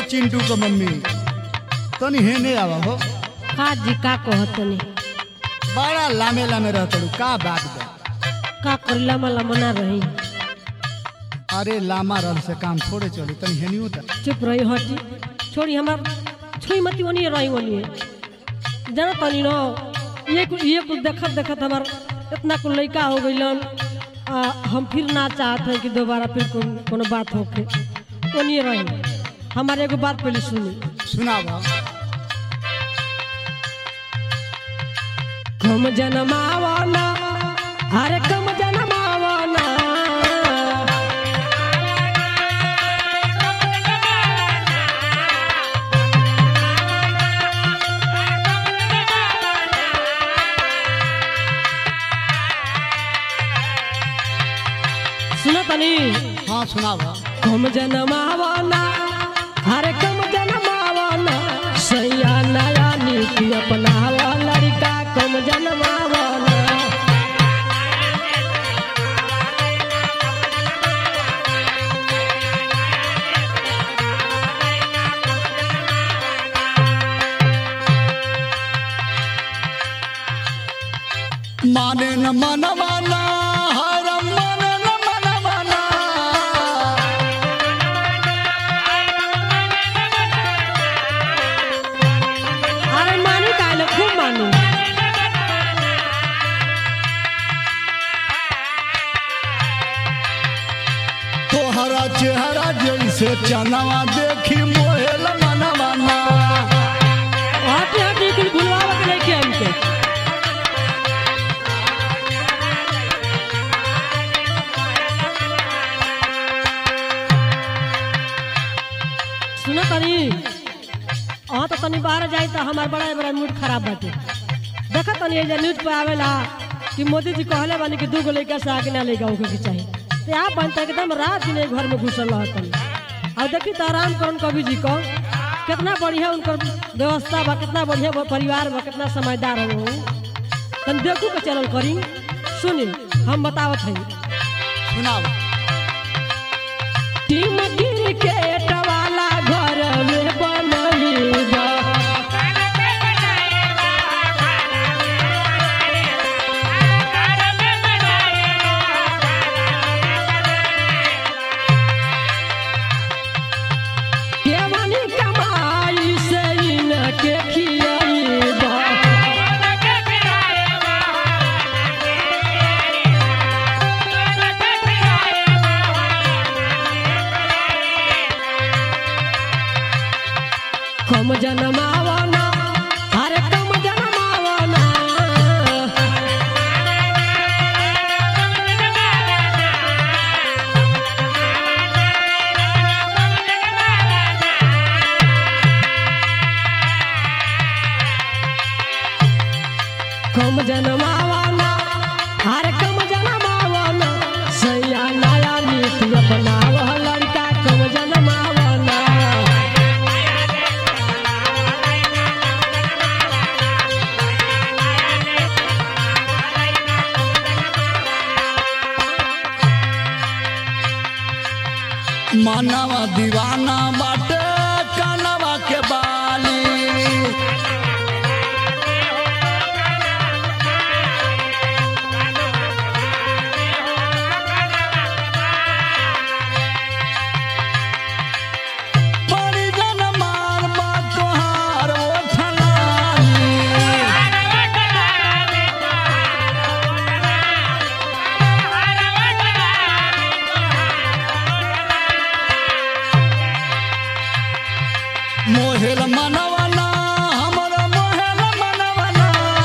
चिंटू को मम्मी तनी हेने आवा हो का जी का कहतनी बड़ा लामे लामे रहतड़ू का बात बा का करिला मला मना रही अरे लामा रह से काम थोड़े चली तनी हेनियो त चुप रही हटी छोड़ी हमार छुई मती ओनी रही ओनी जाना तनी न ये कुछ ये कुछ देखत देखत हमार इतना कुल लड़का हो गइलन आ, हम फिर ना चाहत हैं कि दोबारा फिर कोनो कोनो बात होके ओनी रही हमारे एगो बात पहले सुनी सुनावा कम जनमावना अरे कम जनमावना सुनो तनी हाँ सुनावा कम जनमावना अरे कम जनमावना सैया नया नीति अपनावा लड़का कम जनमावना माने न मनवाना हर मन न मनवाना अरे मानी काले खूब मानू तोहरा चेहरा जैसे चनवा देखी मोहेल मनवाना हटी हटी कुल भुलवावा के लेके हमके सुनो तनी हाँ तो तनी बाहर जाई तो हमार बड़ा बड़ा मूड खराब बाटे देखा तनी ये न्यूज पे आवेला कि मोदी जी कहले बानी कि दू गो लड़का से आगे ना लेगा होके के चाहिए तो आप बनता एकदम रात दिन एक घर में घुसल रह तनी और देखी तो आराम करन कवि जी को कितना बढ़िया उनकर व्यवस्था बा कितना बढ़िया बा परिवार बा कितना समझदार हो तन देखू के चलल करी सुनी हम बतावत हई सुनावा टीम क्रिकेट वाला घर में बनली बा केवनी कमाई से इनके खियाई बा कम जनमावना अरे कम जनमावना कम जनमावना अरे कम जनमावना सैया नया नीति अपनावा लड़का कम जनमावना मानवा दीवाना बाटे कानवा के बाली बड़ी जन मार बा तोहार ओठलानी मोहेल मनवना हमर मोहेल मनवना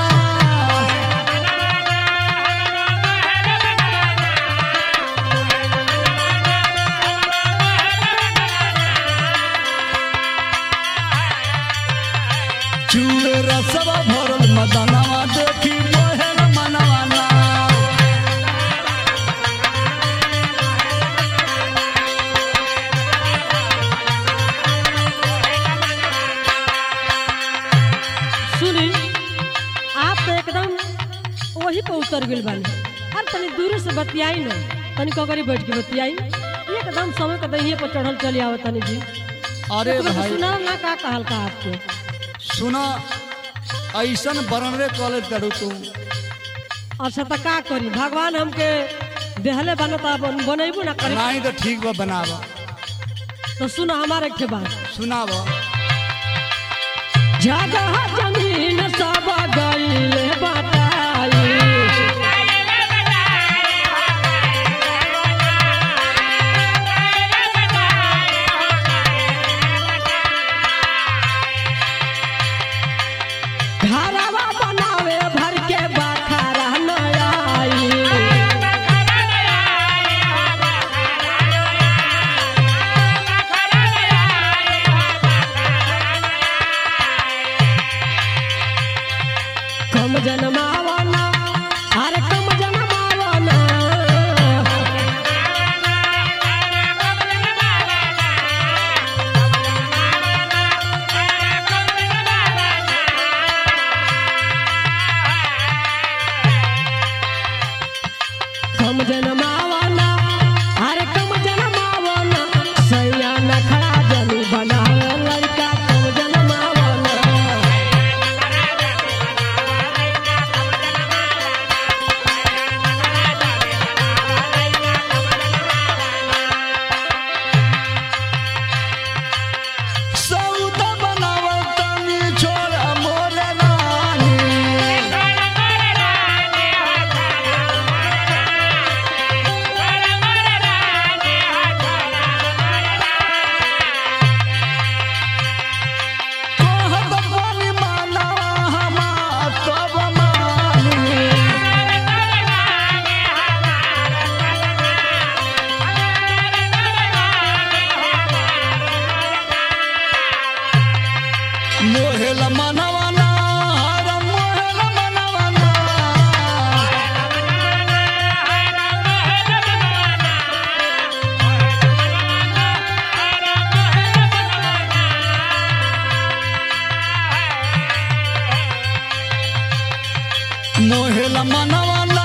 चूड़ रसवा भरल मदनवा देखी मोहेल मनवना सुनी आप तो एकदम वही पे उतर गइल बानी अरे तनी दूर से बतियाई न तनी कगरी बैठ के बतियाई एकदम समय के दहिए पर चढ़ल चली आवत तनी जी अरे एक बार भाई सुना ना का कहल का आपके सुना ऐसन बरनरे कॉलेज करू तू अच्छा तो का करी भगवान हमके देहले बनता बन, बनेबू ना करे नहीं तो ठीक बा बनावा तो सुना हमारे के बात सुनावा जगह जमीन सब गईले बताई घरवा बनावे भर के बखारा न आई कम जनमावना अरे कम जनमावना कम जनमावना अरे कम जनमावना सैया नखड़ा जनी बनावे लड़का कम जनमावना सौदा बनावा तनी छोड़ मोरे रानी कहत पानी मानवा हमार तब मानी मोहेल मनवाना हर मोहेल मनवाना मोहेल मनवाना